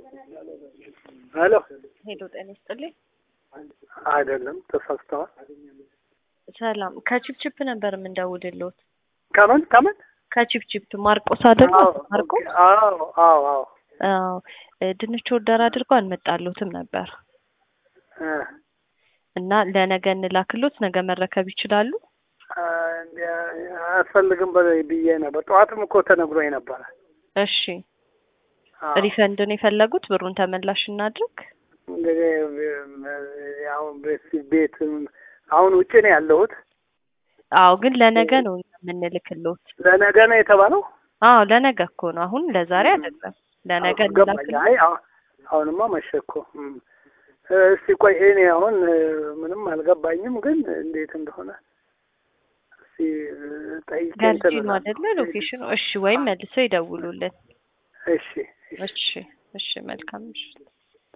ሄሎ ሄሎ ጤና ይስጥልኝ። አይደለም ተሳስተዋል። ሰላም ከቺፕቺፕ ነበር የምንደውልልዎት። ከምን ከምን? ከቺፕቺፕ ማርቆስ አይደለ? ማርቆስ አዎ አዎ አዎ አዎ እ ድንች ኦርደር አድርገው አልመጣልዎትም ነበር እ እና ለነገ እንላክሎት ነገ መረከብ ይችላሉ? አ፣ አያስፈልግም በ- ብዬ ነበር። ጠዋትም እኮ ተነግሮኝ ነበረ። እሺ አዎ። ሪፈንድ ነው የፈለጉት? ብሩን ተመላሽ እናድርግ? እንግዲህ ያው ቤት ቤት አሁን ውጭ ነው ያለሁት። አዎ ግን ለነገ ነው እኛ የምንልክሎት። ለነገ ነው የተባለው። አዎ ለነገ እኮ ነው፣ አሁን ለዛሬ አይደለም። ለነገ አዎ፣ ገባኝ። እንላክሎት። አይ አሁ- አሁንማ መሸ እኮ። እም። እስቲ ቆይ እኔ አሁን እ፣ ምንም አልገባኝም፣ ግን እንዴት እንደሆነ እስቲ እ፣ ጠይቄ ገርጂ እንትን ነው እላለሁ። አይደለ ሎኬሽኑ? እሺ ወይም መልሰው ይደውሉልን። እሺ እሺ እሺ እሺ መልካም ምሽት።